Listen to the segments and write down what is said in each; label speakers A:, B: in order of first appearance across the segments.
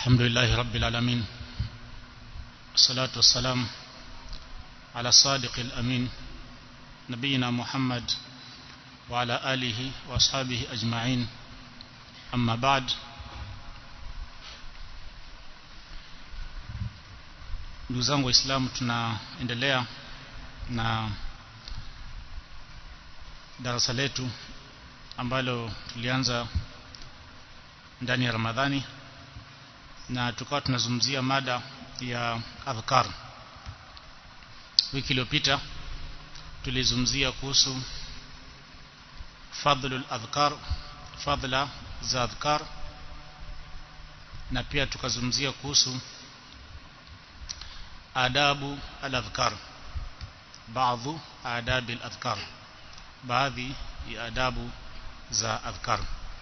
A: الحمد لله رب العالمين والصلاة والسلام على الصادق الأمين نبينا محمد وعلى آله وأصحابه أجمعين أما بعد ndugu zangu waislamu tunaendelea na darasa letu ambalo tulianza ndani ya ramadhani na tukawa tunazungumzia mada ya adhkar wiki iliyopita tulizungumzia kuhusu fadhlul adhkar fadhla za adhkar na pia tukazungumzia kuhusu adabu al-adhkar baadhi adabi al-adhkar baadhi ya adabu za adhkar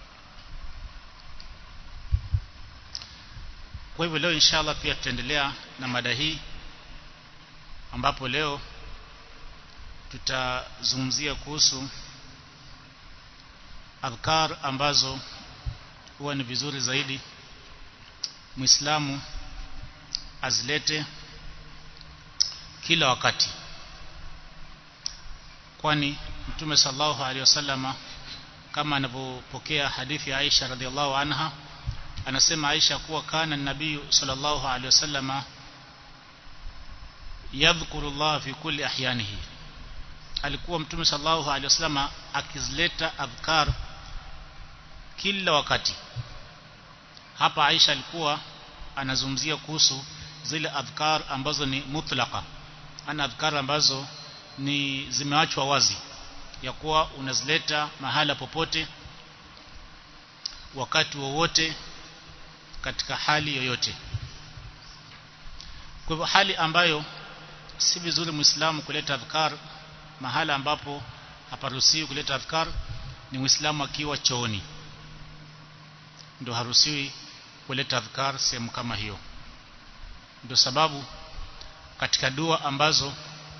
A: kwa hivyo leo inshallah pia tutaendelea na mada hii ambapo leo tutazungumzia kuhusu adhkar ambazo huwa ni vizuri zaidi muislamu azilete kila wakati kwani mtume sallallahu alaihi wasallama kama anavyopokea hadithi ya Aisha radhiallahu anha anasema Aisha kuwa kana nabii sallallahu alaihi wasallama yadhkuru Allah fi kulli ahyanihi alikuwa mtume sallallahu alaihi wasallama akizileta adhkar kila wakati hapa Aisha alikuwa anazungumzia kuhusu zile adhkar ambazo ni mutlaqa ana adhkar ambazo ni zimeachwa wazi ya kuwa unazileta mahala popote wakati wowote katika hali yoyote kwa hivyo hali ambayo si vizuri muislamu kuleta adhkar mahala ambapo haparuhusiwi kuleta adhkar ni muislamu akiwa chooni ndio haruhusiwi kuleta adhkar sehemu kama hiyo ndio sababu katika dua ambazo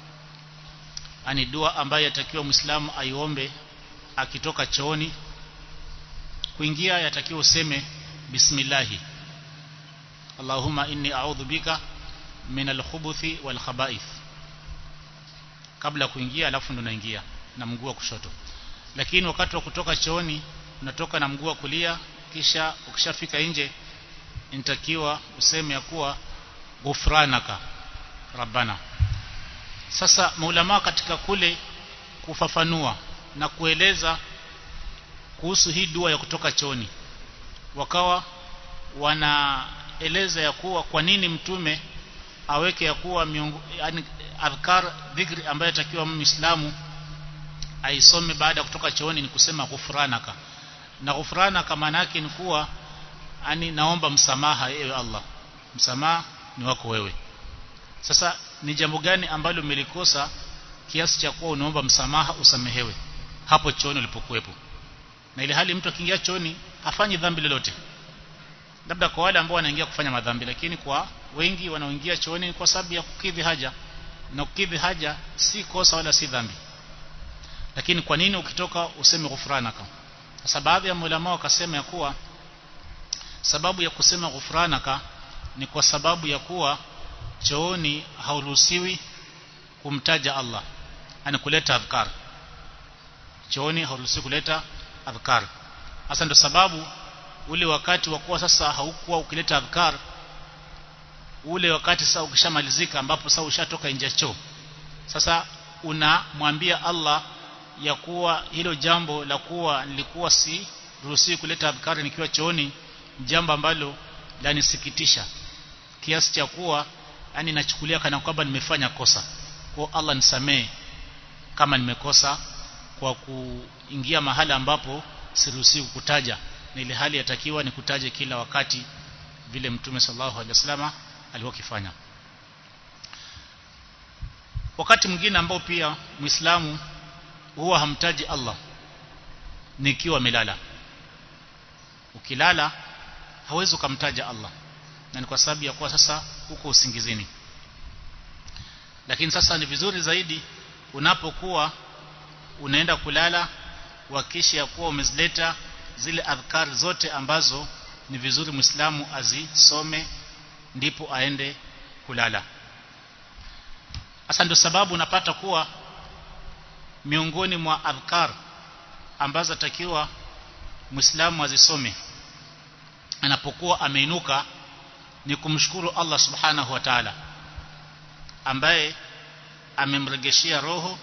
A: ani dua ambayo yatakiwa muislamu aiombe akitoka chooni kuingia yatakiwa useme bismillahi Allahumma inni a'udhu bika min al-khubuthi wal khaba'ith kabla kuingia alafu ndo naingia na mguu wa kushoto lakini wakati wa kutoka chooni unatoka na mguu wa kulia kisha ukishafika nje inatakiwa useme ya kuwa ghufranaka rabbana sasa maulama katika kule kufafanua na kueleza kuhusu hii dua ya kutoka choni wakawa wanaeleza ya kuwa kwa nini mtume aweke ya kuwa miungu, yani adhkar dhikri ambayo atakiwa muislamu aisome baada ya kutoka chooni ni kusema ghufranaka na ghufranaka maana yake ni kuwa ani naomba msamaha ewe Allah msamaha ni wako wewe sasa ni jambo gani ambalo umelikosa kiasi cha kuwa unaomba msamaha usamehewe hapo chooni ulipokuwepo na ile hali mtu akiingia chooni hafanyi dhambi lolote labda kwa wale ambao wanaingia kufanya madhambi lakini kwa wengi wanaoingia chooni kwa sababu ya kukidhi haja na kukidhi haja si kosa wala si dhambi lakini kwa nini ukitoka useme ghufranaka sasa baadhi ya ulama wakasema ya kuwa sababu ya kusema ghufranaka ni kwa sababu ya kuwa chooni hauruhusiwi kumtaja Allah ani kuleta adhkar chooni hauruhusiwi kuleta adhkar hasa ndio sababu ule wakati wa kuwa sasa haukuwa ukileta adhkar ule wakati sasa ukishamalizika ambapo sasa ushatoka nje choo sasa unamwambia Allah ya kuwa hilo jambo la kuwa nilikuwa si ruhusiwi kuleta adhkar nikiwa chooni jambo ambalo lanisikitisha kiasi cha kuwa yani nachukulia kana kwamba nimefanya kosa kwa Allah nisamee kama nimekosa kwa kuingia mahala ambapo siruhusiwi kutaja na ile hali yatakiwa ni kutaja kila wakati vile mtume sallallahu alaihi wasallam alikuwa kifanya wakati mwingine ambao pia muislamu huwa hamtaji Allah nikiwa amelala ukilala hawezi kumtaja Allah na ni kwa sababu ya kuwa sasa uko usingizini lakini sasa ni vizuri zaidi unapokuwa unaenda kulala wakisha ya kuwa umezileta zile adhkar zote ambazo ni vizuri muislamu azisome ndipo aende kulala hasa ndio sababu unapata kuwa miongoni mwa adhkar ambazo atakiwa muislamu azisome anapokuwa ameinuka ni kumshukuru Allah subhanahu wa ta'ala ambaye amemregeshia roho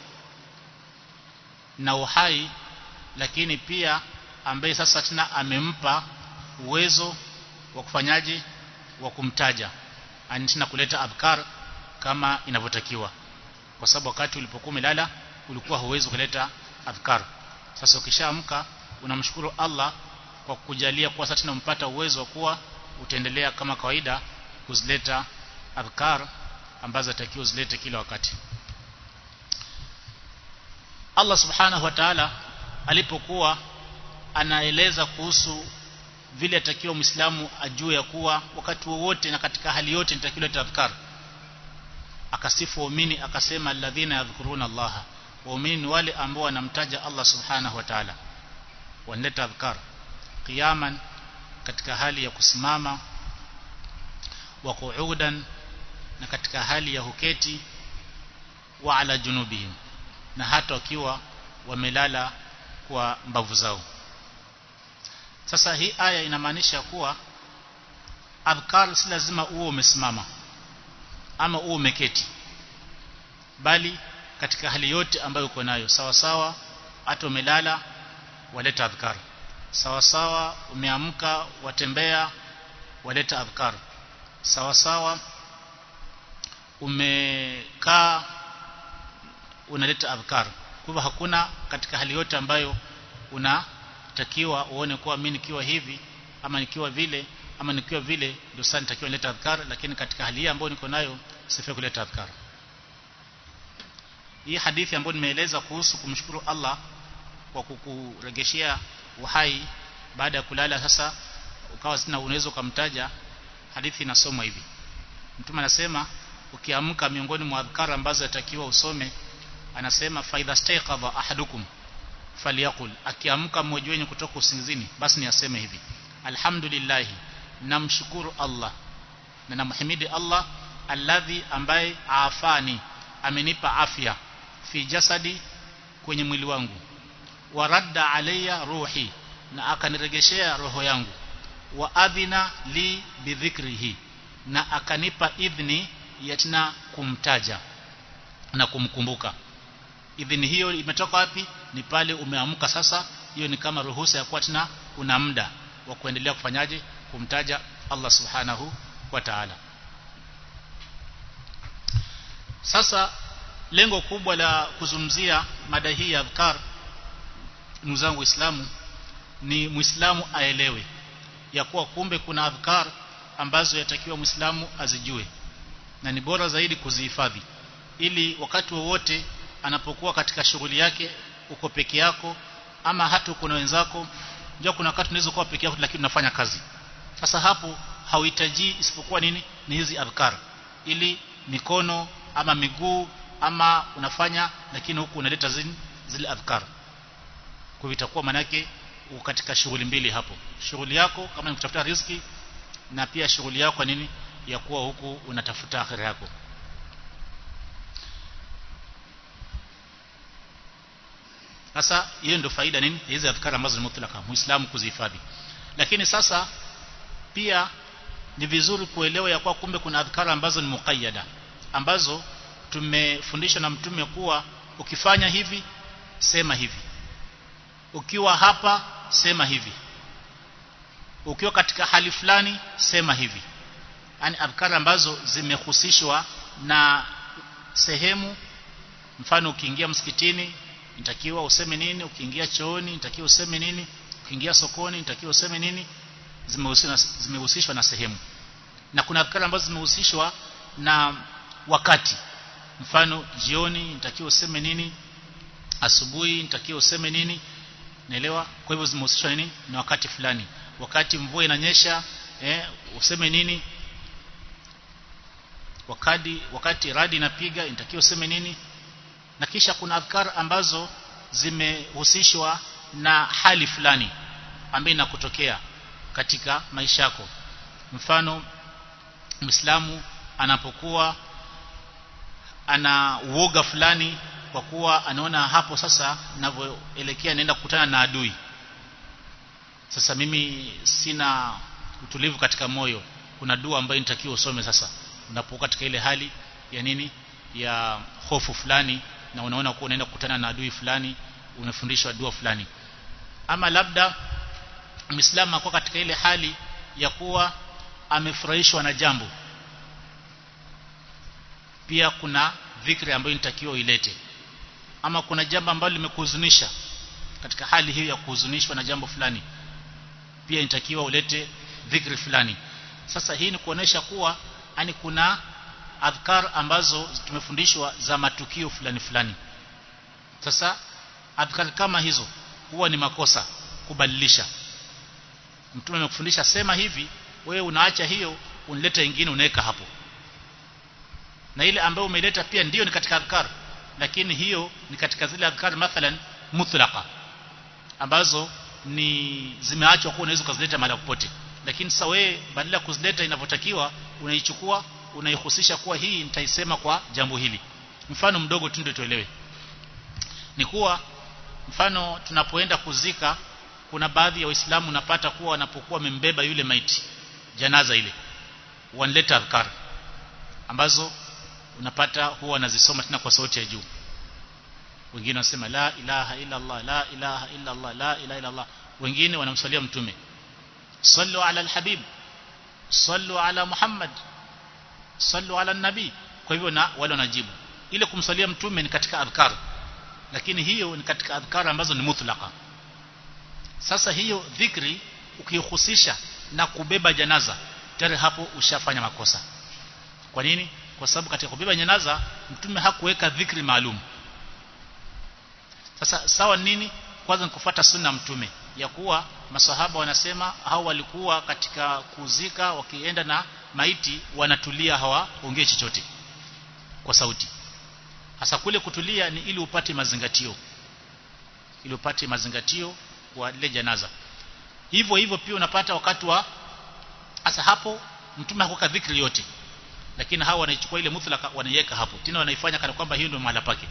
A: na uhai lakini pia ambaye sasa tena amempa uwezo wa kufanyaje wa kumtaja ani tena kuleta adhkar kama inavyotakiwa kwa sababu wakati ulipokuwa umelala ulikuwa huwezi kuleta adhkar sasa ukishaamka unamshukuru Allah kwa kujalia kuwa sasa tunampata uwezo wa kuwa utaendelea kama kawaida kuzileta adhkar ambazo atakiwa uzilete kila wakati Allah subhanahu wa ta'ala alipokuwa anaeleza kuhusu vile atakiwa muislamu ajue ya kuwa wakati wowote na katika hali yote nitakiwa adhkar akasifu waumini akasema alladhina yadhkuruna Allah waumini ni wale ambao wanamtaja Allah subhanahu wa ta'ala wanaleta adhkar qiyaman katika hali ya kusimama wa qu'udan na katika hali ya huketi wa ala junubihim na hata wakiwa wamelala kwa mbavu zao sasa hii aya inamaanisha kuwa adhkar si lazima uwe umesimama ama uwe umeketi bali katika hali yote ambayo uko nayo sawa sawa hata umelala waleta adhkar sawa sawa umeamka watembea waleta adhkar sawa sawa umekaa unaleta adhkar kwa hivyo hakuna katika hali yote ambayo unatakiwa uone kuwa mimi nikiwa hivi ama nikiwa vile ama nikiwa vile ndio sasa nitakiwa nileta adhkar lakini katika hali hii ambayo niko nayo sifai kuleta adhkar hii hadithi ambayo nimeeleza kuhusu kumshukuru Allah kwa kukuregeshea uhai baada ya kulala sasa ukawa sina unaweza kumtaja hadithi inasomwa hivi mtume anasema ukiamka miongoni mwa adhkar ambazo yatakiwa usome anasema faidha staiqadha ahadukum falyakul akiamka mmoja wenu kutoka usingizini basi ni aseme hivi alhamdulillah namshukuru Allah na namhimidi Allah alladhi ambaye afani amenipa afya fi jasadi kwenye mwili wangu waradda alayya ruhi na akaniregeshea roho yangu wa adhina li bidhikrihi na akanipa idhni yatina kumtaja na kumkumbuka idhini hiyo imetoka wapi ni pale umeamka sasa hiyo ni kama ruhusa ya kuwa tena una muda wa kuendelea kufanyaje kumtaja Allah subhanahu wa ta'ala sasa lengo kubwa la kuzumzia mada hii ya adhkar ndugu zangu waislamu ni muislamu aelewe ya kuwa kumbe kuna adhkar ambazo yatakiwa muislamu azijue na ni bora zaidi kuzihifadhi ili wakati wowote anapokuwa katika shughuli yake uko peke yako ama hata uko na wenzako ndio kuna wakati unaweza kuwa peke yako lakini unafanya kazi sasa hapo hauhitaji isipokuwa nini ni hizi adhkar ili mikono ama miguu ama unafanya lakini huku unaleta zile, zile adhkar kwa itakuwa manake uko katika shughuli mbili hapo shughuli yako kama ni kutafuta riziki na pia shughuli yako nini ya kuwa huku unatafuta akhira yako sasa hiyo ndio faida nini hizi adhkari ambazo ni mutlaka muislamu kuzihifadhi lakini sasa pia ni vizuri kuelewa ya kuwa kumbe kuna adhkari ambazo ni muqayyada ambazo tumefundishwa na mtume kuwa ukifanya hivi sema hivi ukiwa hapa sema hivi ukiwa katika hali fulani sema hivi yani adhkari ambazo zimehusishwa na sehemu mfano ukiingia msikitini nitakiwa useme nini ukiingia chooni nitakiwa useme nini ukiingia sokoni nitakiwa useme nini zimehusishwa na sehemu na kuna adhkari ambazo zimehusishwa na wakati mfano jioni nitakiwa useme nini asubuhi nitakiwa useme nini naelewa kwa hivyo zimehusishwa nini na wakati fulani wakati mvua inanyesha eh, useme nini wakati wakati radi inapiga inatakiwa useme nini na kisha kuna adhkar ambazo zimehusishwa na hali fulani ambayo inakutokea katika maisha yako mfano Muislamu anapokuwa ana uoga fulani kwa kuwa anaona hapo sasa ninavyoelekea naenda kukutana na adui sasa mimi sina utulivu katika moyo kuna dua ambayo nitakiwa usome sasa unapokuwa katika ile hali ya nini ya hofu fulani na unaona kuwa unaenda kukutana na adui fulani umefundishwa dua fulani ama labda Muislamu akuwa katika ile hali ya kuwa amefurahishwa na jambo pia kuna dhikri ambayo inatakiwa ilete ama kuna jambo ambalo limekuhuzunisha katika hali hiyo ya kuhuzunishwa na jambo fulani pia inatakiwa ulete dhikri fulani sasa hii ni kuonesha kuwa ani kuna adhkar ambazo tumefundishwa za matukio fulani fulani sasa adhkar kama hizo huwa ni makosa kubadilisha mtume amekufundisha sema hivi wewe unaacha hiyo unileta ingine unaweka hapo na ile ambayo umeileta pia ndiyo ni katika adhkar lakini hiyo ni katika zile adhkar mathalan mutlaqa ambazo ni zimeachwa kuwa unaweza kuzileta mahali popote lakini sasa wewe badala kuzileta inavyotakiwa unaichukua unaihusisha kuwa hii nitaisema kwa jambo hili mfano mdogo tu ndio tuelewe ni kuwa mfano tunapoenda kuzika kuna baadhi ya waislamu unapata kuwa wanapokuwa wamembeba yule maiti janaza ile wanaleta adhkar ambazo unapata huwa wanazisoma tena kwa sauti ya juu wengine wanasema la ilaha illa Allah la ilaha illa Allah la ilaha illa Allah wengine wanamswalia mtume sallu ala alhabib sallu ala muhammad sallu ala nabii kwa hivyo na wale wanajibu ile kumswalia mtume ni katika adhkar lakini hiyo ni katika adhkar ambazo ni mutlaqa sasa hiyo dhikri ukihusisha na kubeba janaza tayari hapo ushafanya makosa kwa nini kwa sababu katika kubeba janaza mtume hakuweka dhikri maalum sasa sawa nini kwanza ni kufuata sunna mtume ya kuwa masahaba wanasema hao walikuwa katika kuzika wakienda na maiti wanatulia hawaongee chochote kwa sauti hasa kule kutulia ni ili upate mazingatio ili upate mazingatio kwa lile janaza hivyo hivyo pia unapata wakati wa hasa hapo mtume hakuweka dhikri yote lakini hawa wanaichukua ile mutlaka wanaiweka hapo tena wanaifanya kana kwamba hiyo ndio mahala pake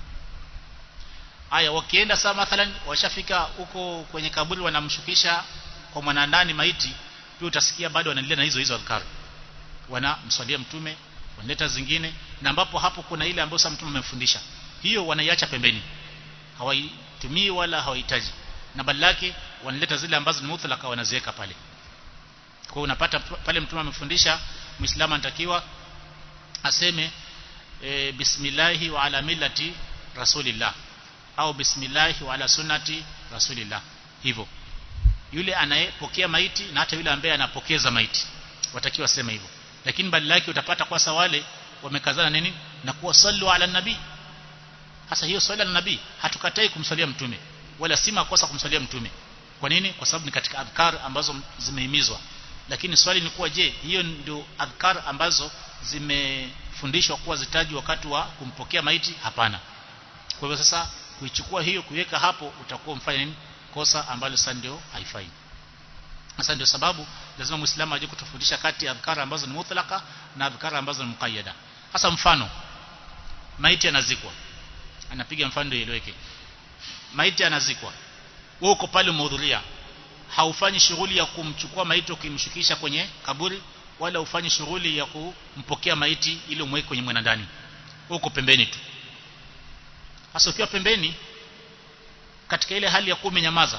A: Aya wakienda saa mathalan washafika huko kwenye kaburi wanamshukisha kwa mwanandani maiti pia utasikia bado wanaendelea na hizo hizo adhkar. Wanamswalia mtume, wanaleta zingine na ambapo hapo kuna ile ambayo sasa mtume amemfundisha. Hiyo wanaiacha pembeni. Hawaitumii wala hawahitaji. Na badala yake wanaleta zile ambazo ni mutlaka wanaziweka pale. Kwa hiyo unapata pale mtume amefundisha Muislamu anatakiwa aseme e, bismillahi wa ala millati rasulillah au bismillah wa ala sunnati rasulillah hivyo yule anayepokea maiti na hata yule ambaye anapokeza maiti watakiwa sema hivyo lakini badala yake utapata kwa wale wamekazana nini na kuwa sallu ala nabii hasa hiyo swala la nabii hatukatai kumsalia mtume wala si makosa kumsalia mtume kwa nini kwa sababu ni katika adhkar ambazo zimehimizwa lakini swali ni kuwa je hiyo ndio adhkar ambazo zimefundishwa kuwa zitaji wakati wa kumpokea maiti hapana kwa hivyo sasa kuichukua hiyo kuiweka hapo utakuwa mfanya nini kosa ambalo sasa ndio haifai sasa ndio sababu lazima muislamu aje kutofautisha kati ya adhkara ambazo ni mutlaka na adhkara ambazo ni muqayyada hasa mfano maiti anazikwa anapiga mfano ndio ieleweke maiti anazikwa wewe uko pale umehudhuria haufanyi shughuli ya kumchukua maiti ukimshukisha kwenye kaburi wala ufanyi shughuli ya kumpokea maiti ili umweke kwenye mwanandani uko pembeni tu hasa ukiwa pembeni katika ile hali ya kuwa umenyamaza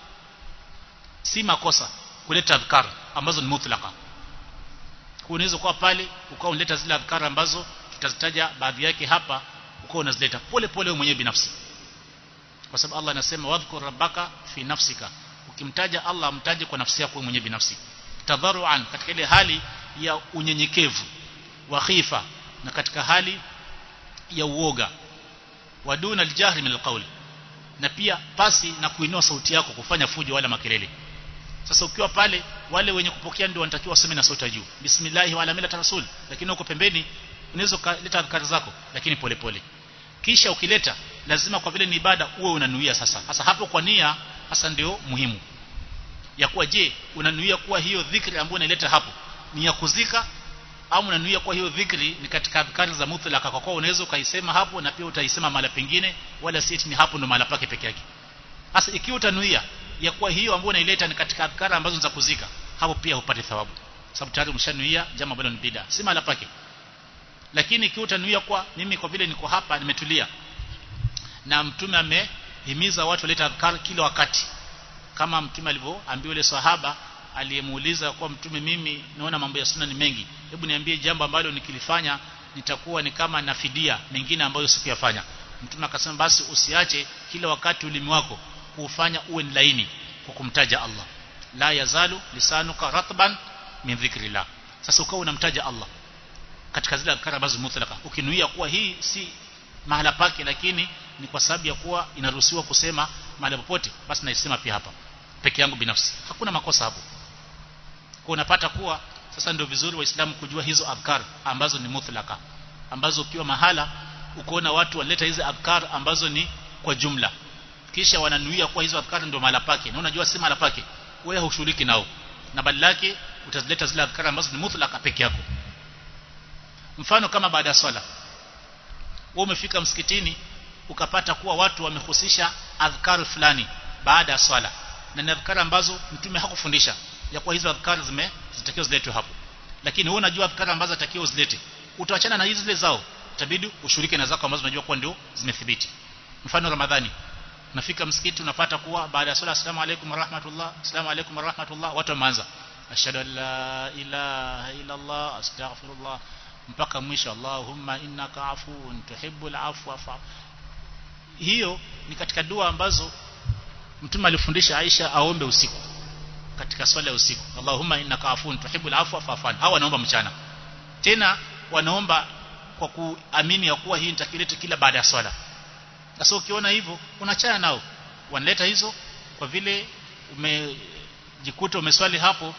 A: si makosa kuleta adhkar ambazo ni mutlaka unaweza kuwa pale ukawa unaleta zile adhkar ambazo tutazitaja baadhi yake hapa ukawa unazileta pole pole wewe mwenyewe binafsi kwa sababu Allah anasema wadhkur rabbaka fi nafsika ukimtaja Allah mtaje kwa nafsi yako mwenyewe binafsi tadharuan katika ile hali ya unyenyekevu wa khifa na katika hali ya uoga waduna aljahri min alqawl na pia pasi na kuinua sauti yako kufanya fujo wala makelele sasa ukiwa pale wale wenye kupokea ndio wanatakiwa waseme na sauti juu bismillah wa ala millati rasul lakini uko pembeni unaweza kuleta adhkari zako lakini pole pole kisha ukileta lazima kwa vile ni ibada uwe unanuia sasa sasa hapo kwa nia hasa ndio muhimu ya kuwa je unanuia kuwa hiyo dhikri ambayo unaileta hapo ni ya kuzika au unanuia kuwa hiyo dhikri ni katika adhkari za mutlaka kwa kuwa unaweza ukaisema hapo na pia utaisema mahali pengine wala si ni hapo ndo mahali pake peke yake sasa ikiwa utanuia ya kuwa hiyo ambayo unaileta ni katika adhkari ambazo za kuzika hapo pia hupate thawabu sababu tayari umeshanuia jambo ambalo ni bid'a si mahali pake lakini ikiwa utanuia kwa mimi kwa vile niko hapa nimetulia na mtume amehimiza watu waleta adhkar kila wakati kama mtume alivyoambiwa yule sahaba aliyemuuliza kwa mtume mimi naona mambo ya sunna ni mengi hebu niambie jambo ambalo nikilifanya nitakuwa ni kama nafidia mengine ambayo sikuyafanya mtume akasema basi usiache kila wakati ulimi wako kuufanya uwe ni laini kwa kumtaja Allah la yazalu lisanuka ratban min dhikrillah sasa ukawa unamtaja Allah katika zile adhkar ambazo mutlaka ukinuia kuwa hii si mahala pake lakini ni kwa sababu ya kuwa inaruhusiwa kusema mahali popote basi naisema pia hapa peke yangu binafsi hakuna makosa hapo kwa unapata kuwa sasa ndio vizuri waislamu kujua hizo adhkar ambazo ni mutlaka ambazo ukiwa mahala ukoona watu waleta hizo adhkar ambazo ni kwa jumla kisha wananuia kuwa hizo adhkar ndio mahala pake na unajua si mahala pake wewe hushughuliki nao na badala yake utazileta zile adhkar ambazo ni mutlaka peke yako mfano kama baada ya swala wewe umefika msikitini ukapata kuwa watu wamehusisha adhkar fulani baada ya swala na ni adhkar ambazo mtume hakufundisha ya kuwa hizo adhkar zime zitakiwa ziletwe hapo lakini wewe unajua adhkar ambazo zitakiwa uzilete utaachana na hizi zile zao itabidi ushirike na zako ambazo unajua kuwa ndio zimethibiti mfano ramadhani unafika msikiti unapata kuwa baada ya swala asalamu alaykum warahmatullah asalamu alaykum warahmatullah watu wameanza ashhadu an la ilaha illa allah astaghfirullah mpaka mwisho Allahumma innaka afuun tuhibbul afwa fa hiyo ni katika dua ambazo mtume alifundisha Aisha aombe usiku katika swala ya usiku Allahumma innaka afuun tuhibbul afwa fa'fu hawa wanaomba mchana tena wanaomba kwa kuamini ya kuwa hii nitakileta kila baada ya swala sasa ukiona hivyo unachana nao wanaleta hizo kwa vile umejikuta umeswali hapo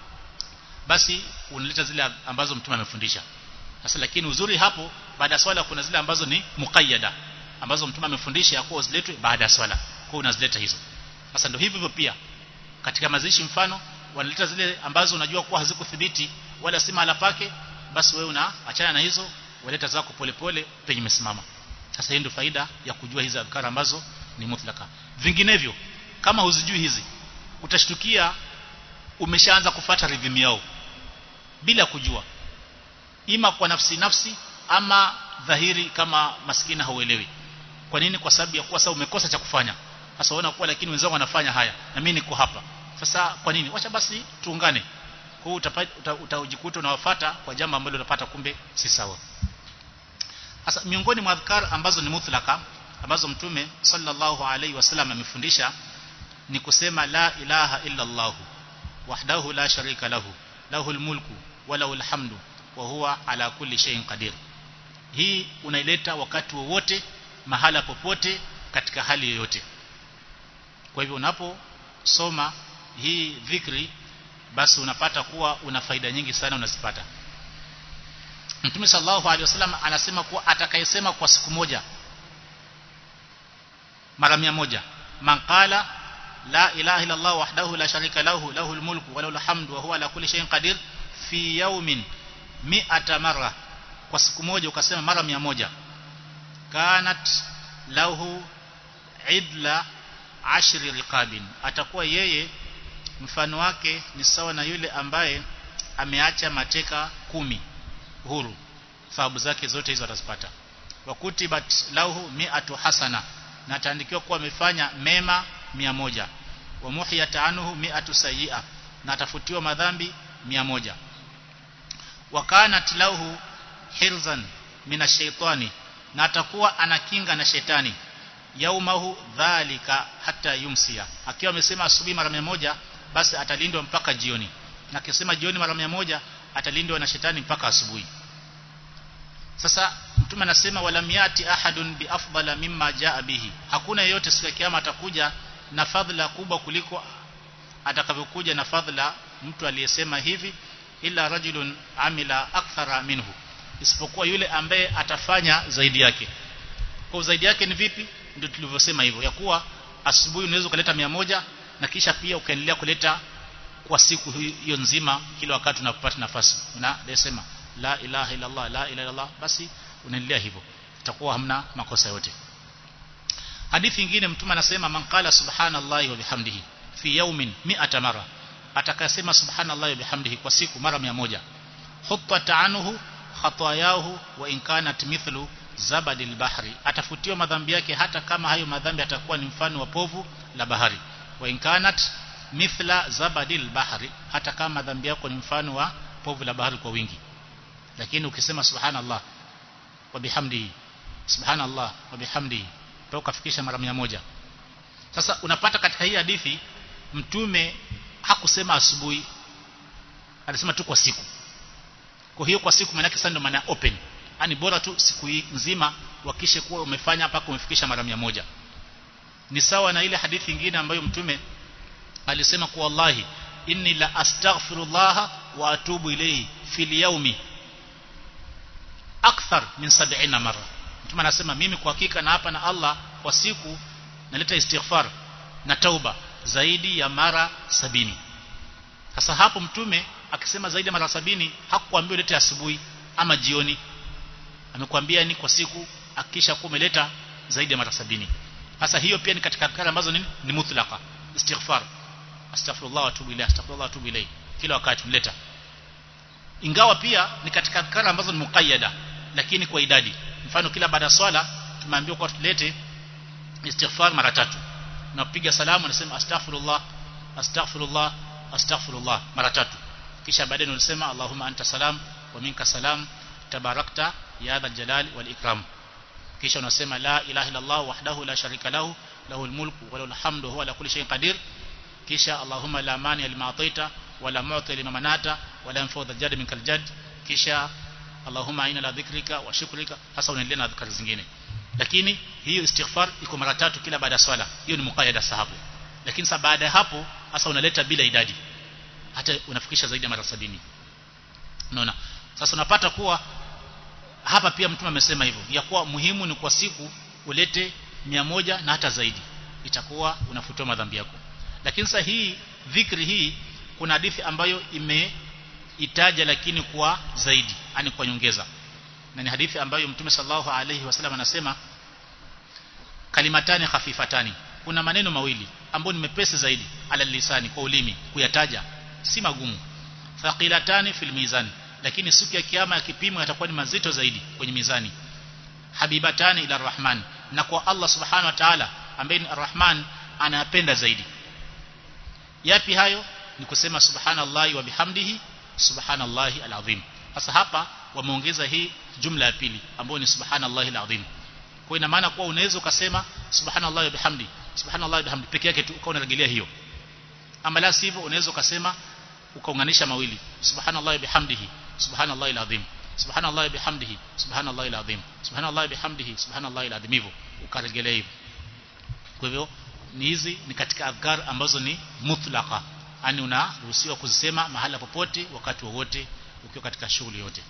A: basi unaleta zile ambazo mtume amefundisha sasa lakini uzuri hapo baada ya swala kuna zile ambazo ni muqayyada ambazo mtume amefundisha ya kuwa ziletwe baada ya swala kwa unazileta hizo sasa ndio hivyo hivyo pia katika mazishi mfano wanaleta zile ambazo unajua kuwa hazikuthibiti wala si mahala pake basi wewe unaachana na hizo waleta zako polepole penye umesimama sasa hii ndio faida ya kujua hizi adhkar ambazo ni mutlaka vinginevyo kama huzijui hizi utashtukia umeshaanza kufata rhythm yao bila kujua ima kwa nafsi nafsi ama dhahiri kama maskini hauelewi kwa nini kwa sababu ya kuwa sasa umekosa cha kufanya sasa unaona kuwa lakini wenzangu wanafanya haya na mimi niko hapa sasa kwa nini wacha basi tuungane kwa hiyo utajikuta unawafuata kwa jambo ambalo unapata kumbe si sawa sasa miongoni mwa adhkar ambazo ni mutlaka ambazo mtume sallallahu alaihi wasallam amefundisha ni kusema la ilaha illa Allah wahdahu la sharika lahu lahul mulku wa lahul hamdu wa huwa ala kulli shay'in qadir hii unaileta wakati wowote mahala popote katika hali yoyote kwa hivyo unaposoma hii dhikri basi unapata kuwa una faida nyingi sana unazipata Mtume sallallahu alaihi wasallam anasema kuwa atakayesema kwa siku moja mara mia moja man qala la ilaha illa Allah wahdahu la sharika lahu lahul mulku wa lahul hamdu wa huwa ala kulli shay'in qadir fi yawmin mi'ata marra kwa siku moja ukasema mara mia moja kanat lahu idla ashri riqabin atakuwa yeye mfano wake ni sawa na yule ambaye ameacha mateka kumi huru thawabu zake zote hizo atazipata wakutibat lahu mi'atu hasana na ataandikiwa kuwa amefanya mema mia moja wa muhiyat anhu mi'atu sayyi'a na atafutiwa madhambi mia moja wa kanat lahu hirzan minashaitani na atakuwa anakinga na shetani yaumahu dhalika hata yumsia akiwa amesema asubuhi mara mia moja basi atalindwa mpaka jioni na akisema jioni mara mia moja atalindwa na shetani mpaka asubuhi sasa mtume anasema walam yati ahadun bi afdala mimma jaa bihi hakuna yeyote siku ya kiyama atakuja na fadhila kubwa kuliko atakavyokuja na fadhila mtu aliyesema hivi illa rajulun amila akthara minhu isipokuwa yule ambaye atafanya zaidi yake kwa zaidi yake ni vipi ndio tulivyosema hivyo ya kuwa asubuhi unaweza kuleta mia moja na kisha pia ukaendelea kuleta kwa siku hiyo nzima kila wakati unapopata nafasi unasema la ilaha illa Allah la ilaha illa Allah basi unaendelea hivyo itakuwa hamna makosa yote hadithi nyingine mtume anasema man qala subhanallahi wa bihamdihi fi yawmin 100 mara atakasema subhanallahi wa bihamdihi kwa siku mara 100 huttat anhu khatayahu wa in kanat mithlu zabadil bahri atafutiwa madhambi yake hata kama hayo madhambi atakuwa ni mfano wa povu la bahari wa in kanat mithla zabadil bahri hata kama madhambi yako ni mfano wa povu la bahari kwa wingi lakini ukisema subhanallah wa bihamdihi subhanallah wa bihamdihi ukafikisha mara moja sasa unapata katika hii hadithi mtume hakusema asubuhi alisema tu kwa siku kwa hiyo kwa siku maana yake sasa ndio maana open yani bora tu siku hii nzima wakishe kuwa umefanya mpaka umefikisha mara moja ni sawa na ile hadithi nyingine ambayo mtume alisema kwa wallahi inni la astaghfirullah wa atubu ilayhi fil yawmi akthar min 70 mara mtume anasema mimi kwa hakika na hapa na Allah kwa siku naleta istighfar na tauba zaidi ya mara sabini sasa hapo mtume akisema zaidi ya mara sabini hakukwambia ulete asubuhi ama jioni amekwambia ni kwa siku akisha kuwa umeleta zaidi ya mara sabini sasa hiyo pia ni katika adhkari ambazo ni, ni mutlaqa istighfar astaghfirullah wa atubu ilayhi astaghfirullah wa atubu ilayhi kila wakati mleta ingawa pia ni katika adhkari ambazo ni muqayyada lakini kwa idadi mfano kila baada ya swala tumeambiwa kwa tulete istighfar mara tatu na kupiga salamu nasema astaghfirullah astaghfirullah astaghfirullah mara tatu kisha baadaye unasema allahumma anta salam wa minka salam tabarakta ya dhal jalali wal ikram kisha unasema la ilaha illa allah wahdahu la sharika lahu lahu almulku wa lahu alhamdu huwa ala kulli shay'in qadir kisha allahumma la mani lima ataita wala mu'ti lima manata wala yanfa'u dhal jad minkal jad kisha allahumma aina la dhikrika wa shukrika hasa unaendelea na dhikri zingine lakini hiyo istighfar iko mara tatu kila baada ya swala hiyo ni muqayyada sahabu lakini sasa baada ya hapo hasa unaleta bila idadi hata unafikisha zaidi ya mara sabini unaona sasa unapata kuwa hapa pia mtume amesema hivyo ya kuwa muhimu ni kwa siku ulete mia moja na hata zaidi itakuwa unafutiwa madhambi yako lakini sasa hii dhikri hii kuna hadithi ambayo imeitaja lakini kwa zaidi yani kwa nyongeza na ni hadithi ambayo mtume sallallahu alaihi wasallam anasema kalimatani khafifatani kuna maneno mawili ambayo ni mepesi zaidi ala lisani kwa ulimi kuyataja si magumu thaqilatani fil mizani lakini siku ya kiyama ya kipimo yatakuwa ni mazito zaidi kwenye mizani habibatani ila rahman na kwa Allah subhanahu wa ta'ala ambaye ni arrahman anayapenda zaidi yapi hayo ni kusema subhanallahi wa bihamdihi subhanallahi alazim sasa hapa wameongeza hii jumla ya pili ambayo ni subhanallahi alazim kwa ina maana kuwa unaweza ukasema subhanallahi wa bihamdi subhanallahi wa bihamdi peke yake tu ukawa unarejelea hiyo ama la sivyo unaweza ukasema ukaunganisha mawili subhanallahi bihamdihi subhanallahi alazim subhanallahi bihamdihi subhanallahi alazim subhanallahi bihamdihi subhanallahi alazim hivyo ukarejelea hivyo kwa hivyo ni hizi ni katika adhkar ambazo ni mutlaqa yani unaruhusiwa kuzisema mahala popote wakati wowote ukiwa katika shughuli yote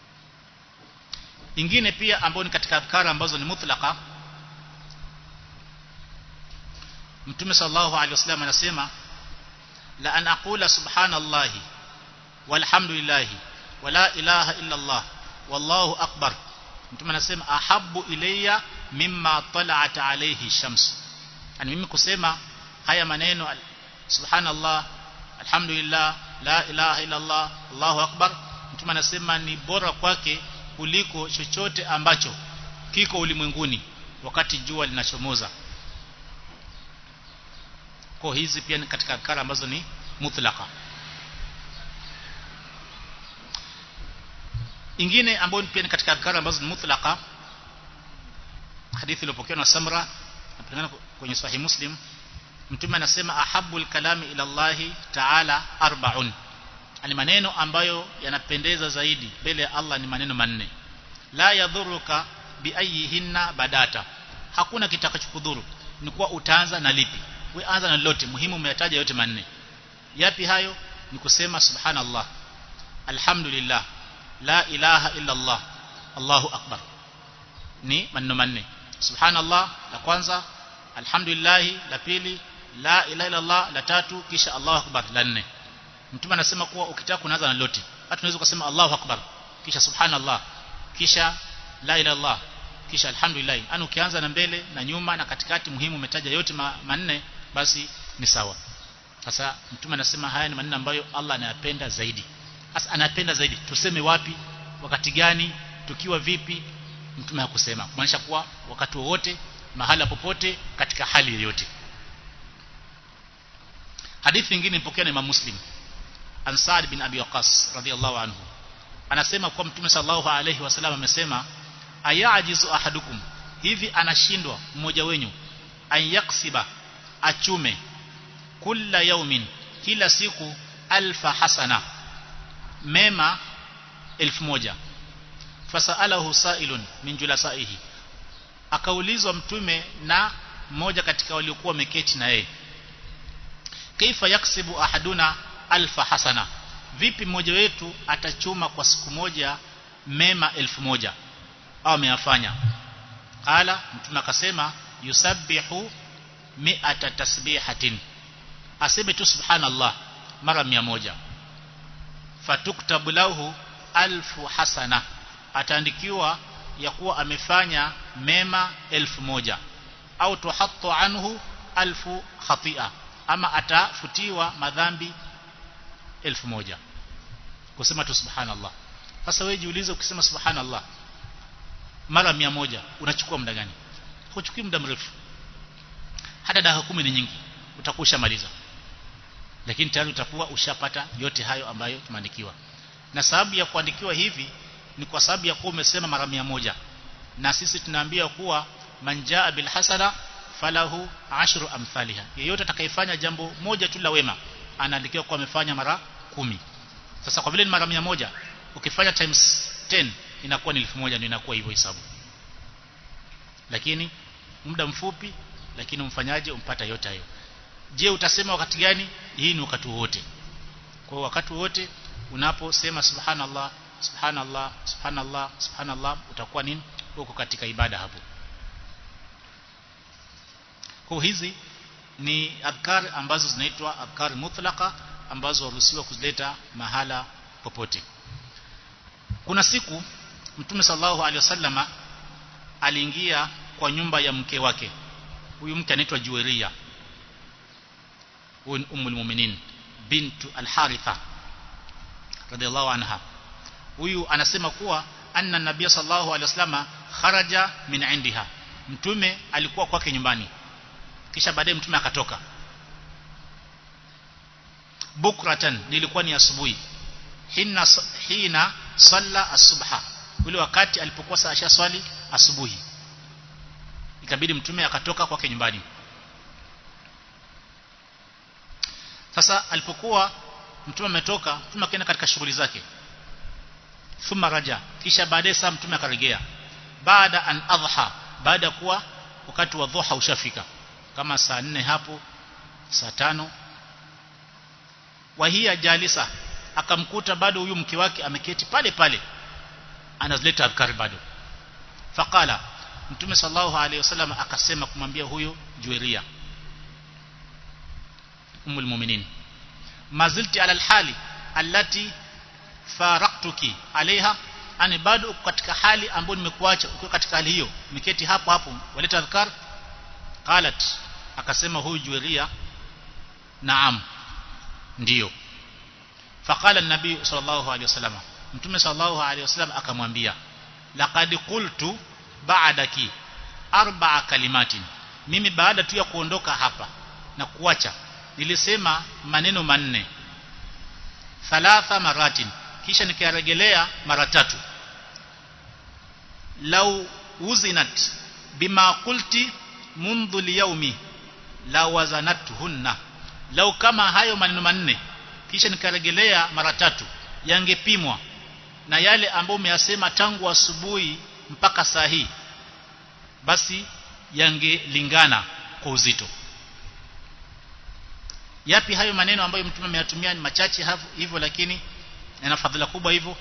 A: ingine pia ambayo ni katika adhkar ambazo ni mutlaqa Mtume sallallahu alaihi wasallam anasema la an aqula subhanallahi walhamdulillahi wala ilaha illa Allah wallahu akbar Mtume anasema ahabbu ilayya mimma tala'at alayhi shams yani mimi kusema haya maneno subhanallah alhamdulillah la ilaha illa Allah Allahu akbar Mtume anasema ni bora kwake kuliko chochote ambacho kiko ulimwenguni wakati jua linachomoza kwa hizi pia ni katika adhkar ambazo ni mutlaqa ingine ambayo pia ni katika adhkar ambazo ni mutlaqa hadithi iliyopokewa na Samra napingana kwenye sahih Muslim mtume anasema ahabbul kalami ila Allah ta'ala arba'un ani maneno ambayo yanapendeza zaidi mbele ya Allah ni maneno manne la yadhuruka biayihinna badata hakuna kitakachokudhuru ni kuwa utaanza na lipi we anza na lote muhimu umeyataja yote manne yapi hayo ni kusema subhanallah alhamdulillah la ilaha illa Allah Allahu akbar ni maneno manne subhanallah la kwanza alhamdulillah la pili la ilaha illa Allah la tatu kisha Allahu akbar la nne mtume anasema kuwa ukitaka kuanza na lote hata unaweza kusema Allahu akbar kisha subhanallah kisha la ilaha illallah kisha alhamdulillah yani ukianza na mbele na nyuma na katikati muhimu umetaja yote ma, manne basi ni sawa sasa mtume anasema haya ni maneno ambayo Allah anayapenda zaidi sasa anapenda zaidi tuseme wapi wakati gani tukiwa vipi mtume hakusema kumaanisha kuwa wakati wowote mahala popote katika hali yoyote hadithi nyingine ipokea na Imam Muslim an Sa'd bin Abi Waqqas radhiyallahu anhu anasema kwa mtume sallallahu alayhi wasallam amesema ayajizu ahadukum hivi anashindwa mmoja wenyu ayaksiba achume kila yaumin kila siku alfa hasana mema elfu moja fasalahu sailun min julasaihi akaulizwa mtume na mmoja katika waliokuwa wameketi na yeye kaifa yaksibu ahaduna alfa hasana vipi mmoja wetu atachuma kwa siku moja mema elfu moja au ameyafanya qala mtume akasema yusabbihu mi'ata tasbihatin aseme tu subhanallah mara mia moja fatuktabu lahu alfu hasana ataandikiwa ya kuwa amefanya mema elfu moja au tuhattu anhu alfu khatia ama atafutiwa madhambi elfu moja kusema tu subhanallah sasa wewe jiulize ukisema subhanallah mara mia moja unachukua muda gani huchukui muda mrefu hata dakika kumi ni nyingi utakuwa ushamaliza lakini tayari utakuwa ushapata yote hayo ambayo tumeandikiwa na sababu ya kuandikiwa hivi ni kwa sababu ya kuwa umesema mara mia moja na sisi tunaambia kuwa manjaa bil hasana falahu ashru amthaliha yeyote atakayefanya jambo moja tu la wema anaandikiwa kuwa amefanya mara kumi sasa kwa vile ni mara mia moja ukifanya times 10 inakuwa ni 1000 ndio inakuwa hivyo hesabu lakini muda mfupi lakini umfanyaje umpata yote hayo je utasema wakati gani hii ni wakati wote kwa wakati wote unaposema subhanallah subhanallah subhanallah subhanallah utakuwa nini uko katika ibada hapo kwa hizi ni adhkar ambazo zinaitwa adhkar mutlaqa ambazo waruhusiwa kuzileta mahala popote kuna siku mtume sallallahu alaihi wasallama aliingia kwa nyumba ya mke wake huyu mke anaitwa Juwairia huyu ummul mu'minin bintu al-Haritha radhiallahu anha huyu anasema kuwa anna nabiy sallallahu alaihi wasallama kharaja min indiha mtume alikuwa kwake nyumbani kisha baadaye mtume akatoka bukratan nilikuwa ni asubuhi hina hina salla asubha ule wakati alipokuwa saa swali asubuhi ikabidi mtume akatoka kwake nyumbani sasa alipokuwa mtume ametoka mtume akaenda katika shughuli zake thumma raja kisha baadaye saa mtume akarejea baada an adha baada ya kuwa wakati wa dhuha ushafika kama saa nne hapo saa tano wahia jalisa akamkuta bado huyu mke wake ameketi pale pale anazileta adhkari bado faqala mtume sallallahu alaihi wasallam akasema kumwambia huyo jueria umul mu'minin mazilti ala alhali allati faraqtuki alaiha ani bado katika hali ambayo nimekuacha ukiwa katika hali hiyo miketi hapo hapo waleta adhkar qalat akasema huyu jueria naam ndiyo faqala an-nabii sallallahu alaihi wasallam mtume sallallahu alaihi wasallam akamwambia laqad qultu ba'daki arba'a kalimatin mimi baada tu ya kuondoka hapa na kuacha nilisema maneno manne thalatha maratin kisha nikarejelea mara tatu law uzinat bima qulti mundhu liyaumi la wazanatuhunna lau kama hayo maneno manne kisha nikarejelea mara tatu yangepimwa na yale ambayo umeyasema tangu asubuhi mpaka saa hii basi yangelingana kwa uzito yapi hayo maneno ambayo mtume ameyatumia ni machache hivyo lakini yana fadhila kubwa hivyo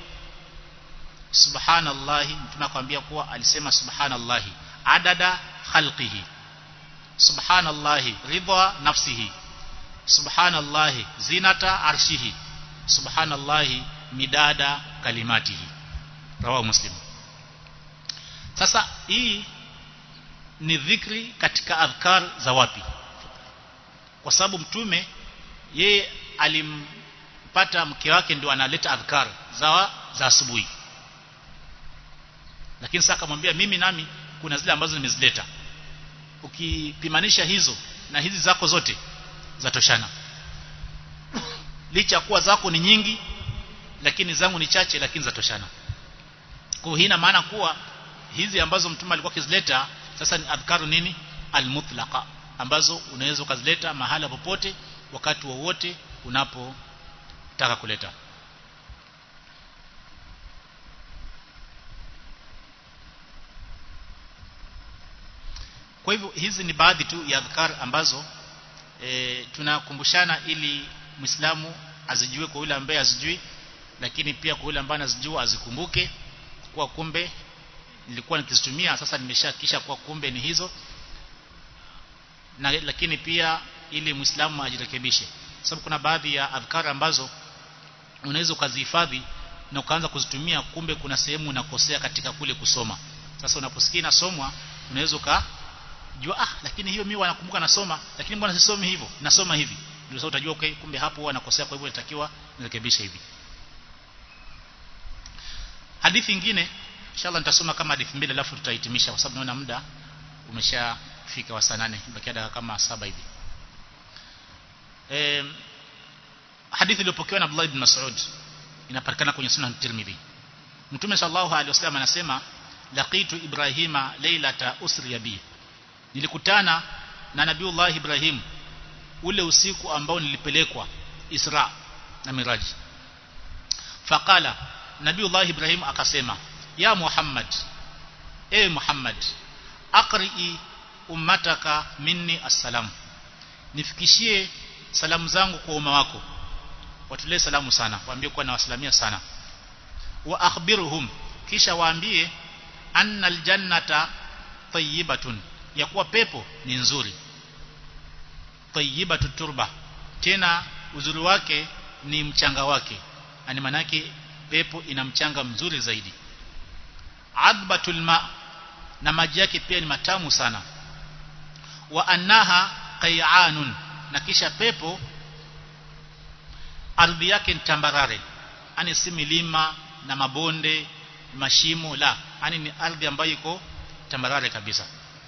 A: subhanallahi mtume akwambia kuwa alisema subhanallahi adada khalqihi subhanallahi ridha nafsihi subhanallahi zinata arshihi subhanallahi midada kalimatihi rawahu muslim sasa hii ni dhikri katika adhkar za wapi kwa sababu mtume yeye alimpata mke wake ndio analeta adhkar za za asubuhi lakini sasa akamwambia mimi nami kuna zile ambazo nimezileta ukipimanisha hizo na hizi zako zote zatoshana licha kuwa zako ni nyingi lakini zangu ni chache lakini zatoshana kwa hii ina maana kuwa hizi ambazo mtume alikuwa akizileta sasa ni adhkaru nini almutlaqa ambazo unaweza ukazileta mahala popote wakati wowote unapotaka kuleta kwa hivyo hizi ni baadhi tu ya adhkar ambazo e, tunakumbushana ili Muislamu azijue kwa yule ambaye azijui lakini pia kwa yule ambaye anazijua azikumbuke kwa kumbe nilikuwa nikizitumia sasa nimeshakisha kwa kumbe ni hizo na lakini pia ili Muislamu ajirekebishe sababu kuna baadhi ya adhkar ambazo unaweza ukazihifadhi na ukaanza kuzitumia kumbe kuna sehemu unakosea katika kule kusoma sasa unaposikia nasomwa unaweza uka jua ah lakini hiyo mimi wanakumbuka nasoma lakini mbona sisomi hivyo nasoma hivi ndio sasa utajua okay, kumbe hapo huwa nakosea kwa hivyo inatakiwa nirekebishe hivi hadithi nyingine inshallah nitasoma kama hadithi mbili alafu tutahitimisha kwa sababu naona muda umeshafika wa saa 8 bakia dakika kama saba hivi eh hadithi iliyopokewa na Abdullah ibn Mas'ud inapatikana kwenye Sunan Tirmidhi Mtume sallallahu alaihi wasallam anasema laqitu Ibrahima lailata usri bi nilikutana na Nabiullah Ibrahim ule usiku ambao nilipelekwa Isra na Miraj faqala Nabiullah Ibrahim akasema ya Muhammad e Muhammad aqri ummataka minni assalam nifikishie salamu zangu kwa umma wako watulee salamu sana waambie kuwa nawasalamia sana wa akhbiruhum kisha waambie anna aljannata tayyibatun ya kuwa pepo ni nzuri tayyibatu turba tena uzuri wake ni mchanga wake ani manake pepo ina mchanga mzuri zaidi adbatul ma na maji yake pia ni matamu sana wa annaha qay'anun na kisha pepo ardhi yake ni tambarare ani si milima na mabonde mashimo la ani ni ardhi ambayo iko tambarare kabisa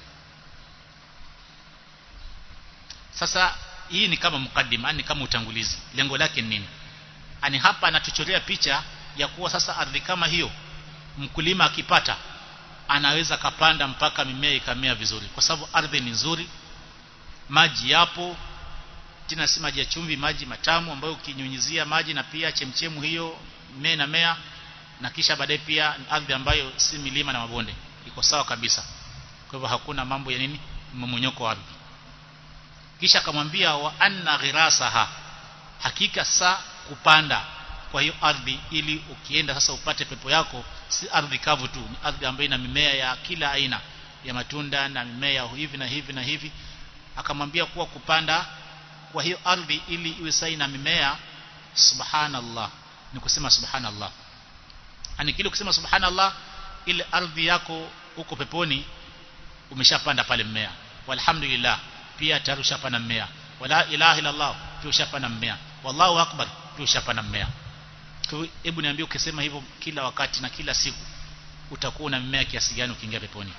A: sasa hii ni kama mukaddima yani kama utangulizi lengo lake ni nini ani hapa anatuchorea picha ya kuwa sasa ardhi kama hiyo mkulima akipata anaweza kapanda mpaka mimea ikamea vizuri kwa sababu ardhi ni nzuri maji yapo tena si maji ya chumvi maji matamu ambayo ukinyunyizia maji na pia chemchemu hiyo mea na mea na kisha baadaye pia ardhi ambayo si milima na mabonde iko sawa kabisa kwa hivyo hakuna mambo ya nini mmonyoko wa ardhi kisha akamwambia wa anna ghirasaha hakika saa kupanda kwa hiyo ardhi ili ukienda sasa upate pepo yako si ardhi kavu tu ni ardhi ambayo ina mimea ya kila aina ya matunda na mimea hivi na hivi na hivi akamwambia kuwa kupanda kwa hiyo ardhi ili iwe sawa na mimea subhanallah ni kusema subhanallah ani kile kusema subhanallah ile ardhi yako huko peponi umeshapanda pale mmea walhamdulillah pia tayari ushapanda mmea wala ilaha illa allah pia ushapanda mmea wallahu akbar pia ushapanda mmea kwa hebu niambie ukisema hivyo kila wakati na kila siku utakuwa na mmea kiasi gani ukiingia peponi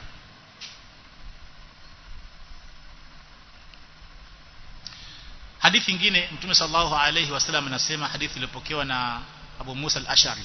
A: hadithi nyingine mtume sallallahu alayhi wasallam anasema hadithi iliyopokewa na Abu Musa al-Ash'ari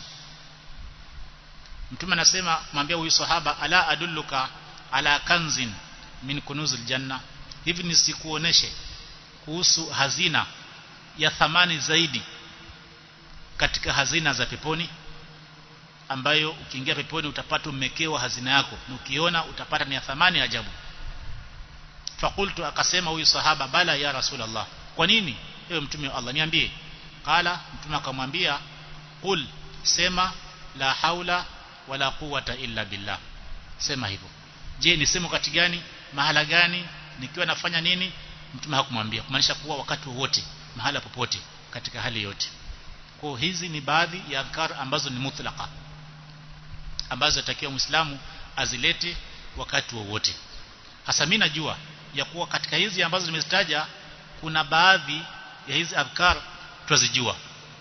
A: mtume anasema mwambie huyu sahaba ala adulluka ala kanzin min kunuzil janna hivi nisikuoneshe kuhusu hazina ya thamani zaidi katika hazina za peponi ambayo ukiingia peponi utapata umekewa hazina yako na ukiona utapata ni ya thamani ajabu fakultu akasema huyu sahaba bala ya rasulullah kwa nini ewe mtume wa Allah niambie qala mtume akamwambia qul sema la haula wala quwata illa billah sema hivyo je ni sema kati gani mahala gani nikiwa nafanya nini mtume hakumwambia kumaanisha kuwa wakati wowote mahala popote katika hali yote kwa hizi ni baadhi ya adhkar ambazo ni mutlaqa ambazo atakiwa muislamu azilete wakati wowote hasa mimi najua ya kuwa katika hizi ambazo nimezitaja kuna baadhi ya hizi adhkar twazijua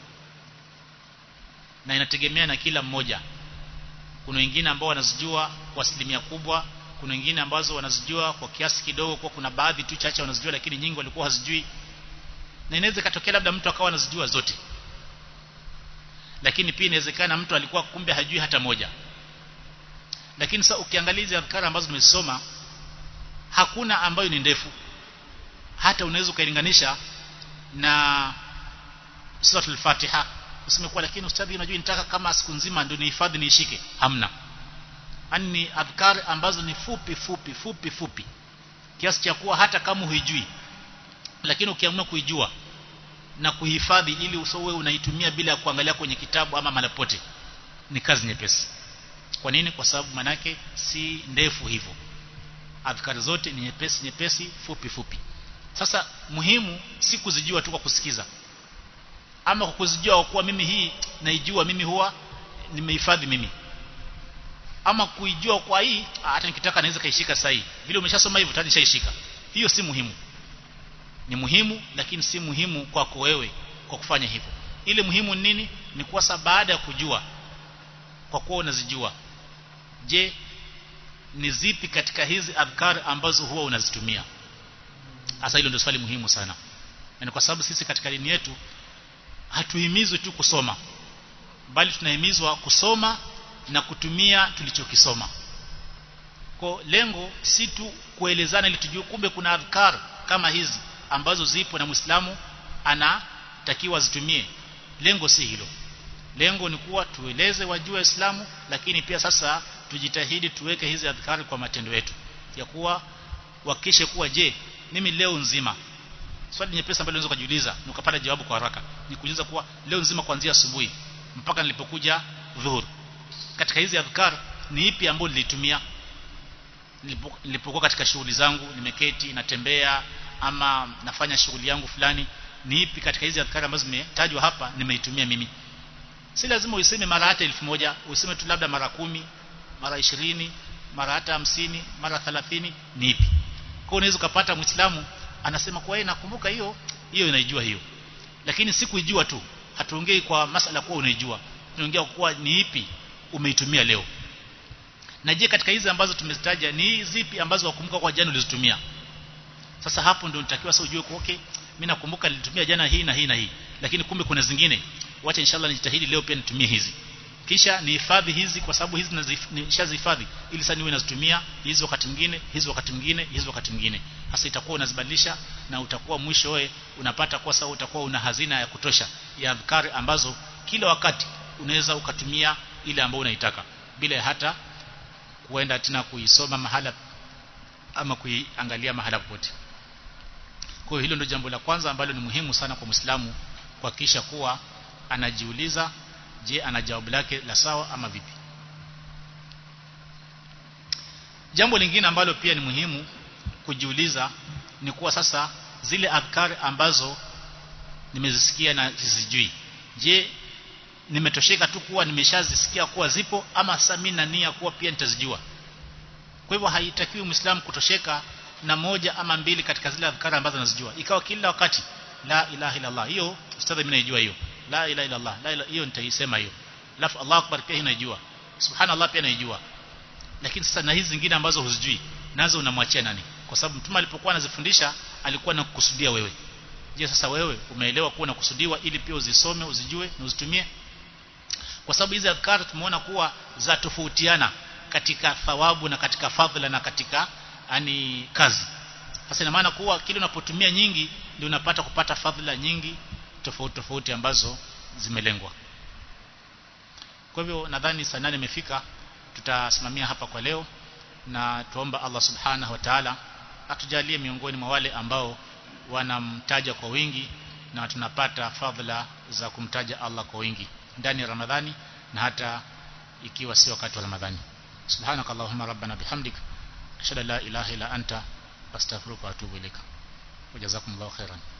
A: na inategemea na kila mmoja kuna wengine ambao wanazijua kwa asilimia kubwa kuna wengine ambazo wanazijua kwa kiasi kidogo kwa kuna baadhi tu chache wanazijua lakini nyingi walikuwa hazijui na inaweza katokea labda mtu akawa anazijua zote lakini pia inawezekana mtu alikuwa kumbe hajui hata moja lakini sasa ukiangalia hizi adhkara ambazo nimesoma hakuna ambayo ni ndefu hata unaweza ukailinganisha na suratul Fatiha useme kwa lakini ustadhi unajua nitaka kama siku nzima ndio nihifadhi niishike hamna yani ni adhkar ambazo ni fupi fupi fupi fupi kiasi cha kuwa hata kama huijui lakini ukiamua kuijua na kuhifadhi ili usowe unaitumia bila ya kuangalia kwenye kitabu ama malapote ni kazi nyepesi kwa nini kwa sababu manake si ndefu hivyo adhkari zote ni nyepesi nyepesi fupi fupi sasa muhimu si kuzijua tu kwa kusikiza ama kwa kuzijua kuwa mimi hii naijua mimi huwa nimehifadhi mimi ama kuijua kwa hii hata nikitaka naweza kaishika sahihi vile umeshasoma hivyo tayari nishaishika hiyo si muhimu ni muhimu lakini si muhimu kwako wewe kwa kufanya hivyo ile muhimu nini ni kuwa baada ya kujua kwa kuwa unazijua je ni zipi katika hizi adhkar ambazo huwa unazitumia hasa hilo ndio swali muhimu sana na kwa sababu sisi katika dini yetu hatuhimizwi tu kusoma bali tunahimizwa kusoma na kutumia tulichokisoma kwa lengo si tu kuelezana ili tujue kumbe kuna adhkar kama hizi ambazo zipo na Muislamu anatakiwa zitumie lengo si hilo lengo ni kuwa tueleze wajue Uislamu lakini pia sasa tujitahidi tuweke hizi adhkari kwa matendo yetu ya kuwa wakishe kuwa je mimi leo nzima swali nyepesi ambalo unaweza kujiuliza na ukapata jawabu kwa haraka ni kuuliza kuwa leo nzima kuanzia asubuhi mpaka nilipokuja dhuhur katika hizi adhkar ni ipi ambayo nilitumia nilipokuwa katika shughuli zangu nimeketi natembea ama nafanya shughuli yangu fulani ni ipi katika hizi adhkari ambazo zimetajwa hapa nimeitumia mimi si lazima uiseme mara hata elfu moja useme tu labda mara kumi mara ishirini mara hata hamsini mara thalathini ni ipi kwa unaweza ukapata muislamu anasema kwa yeye nakumbuka hiyo hiyo inaijua hiyo lakini si kuijua tu hatuongei kwa masala kuwa unaijua tunaongea kuwa ni ipi umeitumia leo na je katika hizi ambazo tumezitaja ni zipi ambazo wakumbuka kwa jana ulizitumia sasa hapo ndio nitakiwa sasa ujue kwa okay mimi nakumbuka nilitumia jana hii na hii na hii lakini kumbe kuna zingine wacha inshallah nijitahidi leo pia nitumie hizi kisha nihifadhi hizi kwa sababu hizi nishazihifadhi ili sasa niwe nazitumia hizi wakati mwingine hizi wakati mwingine hizi wakati mwingine hasa itakuwa unazibadilisha na utakuwa mwisho wewe unapata kwa sababu utakuwa una hazina ya kutosha ya adhkari ambazo kila wakati unaweza ukatumia ile ambayo unaitaka bila hata kuenda tena kuisoma mahala ama kuiangalia mahala popote kwa hiyo hilo ndio jambo la kwanza ambalo ni muhimu sana kwa Muislamu kuhakikisha kuwa anajiuliza je ana jawabu lake la sawa ama vipi jambo lingine ambalo pia ni muhimu kujiuliza ni kuwa sasa zile adhkar ambazo nimezisikia na sizijui je nimetosheka tu kuwa nimeshazisikia kuwa zipo ama sasa mimi na nia kuwa pia nitazijua kwa hivyo haitakiwi muislamu kutosheka na moja ama mbili katika zile adhkar ambazo anazijua ikawa kila wakati la ilaha illa Allah hiyo ustadhi mimi naijua hiyo la ilaha illa Allah la ilaha hiyo nitaisema hiyo alafu Allahu akbar pia naijua subhanallah pia naijua lakini sasa na hizi zingine ambazo huzijui nazo unamwachia nani kwa sababu mtume alipokuwa anazifundisha alikuwa anakukusudia wewe je sasa wewe umeelewa kuwa nakusudiwa ili pia uzisome uzijue na uzitumie kwa sababu hizi adhkar tumeona kuwa za tofautiana katika thawabu na katika fadhila na katika yani kazi sasa ina maana kuwa kile unapotumia nyingi ndio unapata kupata fadhila nyingi tofauti tofauti ambazo zimelengwa kwa hivyo nadhani saa nane imefika tutasimamia hapa kwa leo na tuomba Allah subhanahu wa ta'ala atujalie miongoni mwa wale ambao wanamtaja kwa wingi na tunapata fadhila za kumtaja Allah kwa wingi ndani ya Ramadhani na hata ikiwa si wakati wa Ramadhani subhanakallahumma rabbana bihamdik ashhadu an la ilaha illa anta astaghfiruka wa atubu ilaika wajazakumullahu khairan